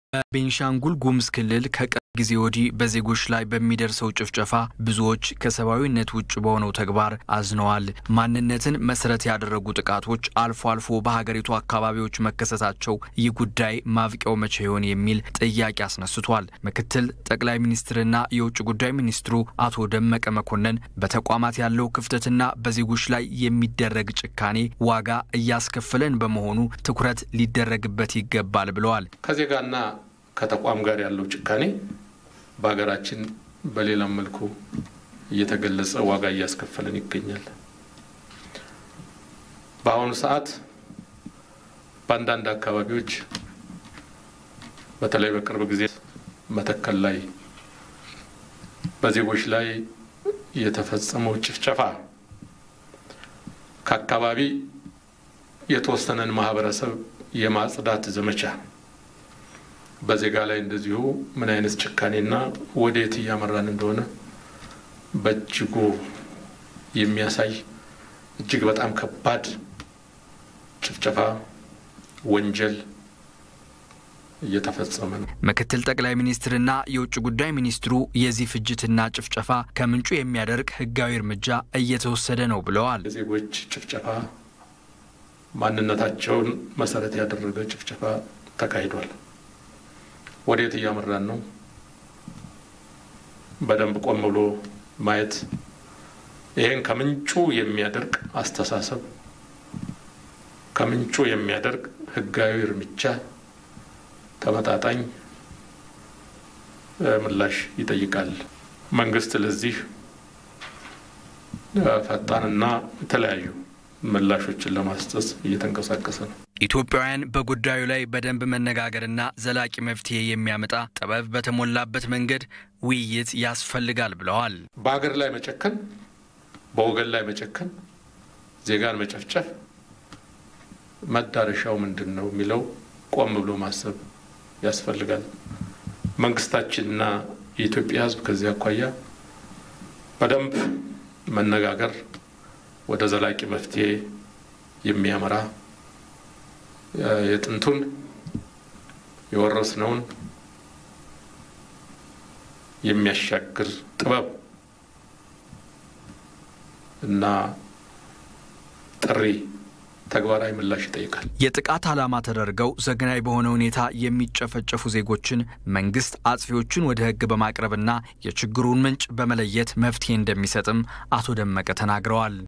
በቤንሻንጉል ጉሙዝ ክልል ከቅርብ ጊዜ ወዲህ በዜጎች ላይ በሚደርሰው ጭፍጨፋ ብዙዎች ከሰብአዊነት ውጭ በሆነው ተግባር አዝነዋል። ማንነትን መሰረት ያደረጉ ጥቃቶች አልፎ አልፎ በሀገሪቱ አካባቢዎች መከሰታቸው ይህ ጉዳይ ማብቂያው መቼ ይሆን የሚል ጥያቄ አስነስቷል። ምክትል ጠቅላይ ሚኒስትርና የውጭ ጉዳይ ሚኒስትሩ አቶ ደመቀ መኮንን በተቋማት ያለው ክፍተትና በዜጎች ላይ የሚደረግ ጭካኔ ዋጋ እያስከፈለን በመሆኑ ትኩረት ሊደረግበት ይገባል ብለዋል። ከዜጋና ከተቋም ጋር ያለው ጭካኔ በሀገራችን በሌላም መልኩ እየተገለጸ ዋጋ እያስከፈለን ይገኛል። በአሁኑ ሰዓት በአንዳንድ አካባቢዎች በተለይ በቅርብ ጊዜ መተከል ላይ በዜጎች ላይ የተፈጸመው ጭፍጨፋ ከአካባቢ የተወሰነን ማህበረሰብ የማጽዳት ዘመቻ በዜጋ ላይ እንደዚሁ ምን አይነት ጭካኔና ወዴት እያመራን እንደሆነ በእጅጉ የሚያሳይ እጅግ በጣም ከባድ ጭፍጨፋ፣ ወንጀል እየተፈጸመ ነው። ምክትል ጠቅላይ ሚኒስትርና የውጭ ጉዳይ ሚኒስትሩ የዚህ ፍጅትና ጭፍጨፋ ከምንጩ የሚያደርግ ሕጋዊ እርምጃ እየተወሰደ ነው ብለዋል። የዜጎች ጭፍጨፋ፣ ማንነታቸውን መሰረት ያደረገ ጭፍጨፋ ተካሂዷል። ወዴት እያመራን ነው? በደንብ ቆም ብሎ ማየት፣ ይህን ከምንጩ የሚያደርግ አስተሳሰብ፣ ከምንጩ የሚያደርግ ህጋዊ እርምጃ፣ ተመጣጣኝ ምላሽ ይጠይቃል። መንግስት ለዚህ ፈጣንና የተለያዩ ምላሾችን ለማስጠት እየተንቀሳቀሰ ነው። ኢትዮጵያውያን በጉዳዩ ላይ በደንብ መነጋገርና ዘላቂ መፍትሄ የሚያመጣ ጥበብ በተሞላበት መንገድ ውይይት ያስፈልጋል ብለዋል። በሀገር ላይ መጨከን፣ በወገን ላይ መጨከን፣ ዜጋን መጨፍጨፍ መዳረሻው ምንድን ነው የሚለው ቆም ብሎ ማሰብ ያስፈልጋል። መንግስታችንና የኢትዮጵያ ሕዝብ ከዚህ አኳያ በደንብ መነጋገር ወደ ዘላቂ መፍትሄ የሚያመራ የጥንቱን የወረስነውን የሚያሻግር ጥበብ እና ጥሪ ተግባራዊ ምላሽ ይጠይቃል። የጥቃት ዓላማ ተደርገው ዘግናይ በሆነ ሁኔታ የሚጨፈጨፉ ዜጎችን መንግስት አጥፊዎቹን ወደ ሕግ በማቅረብና የችግሩን ምንጭ በመለየት መፍትሄ እንደሚሰጥም አቶ ደመቀ ተናግረዋል።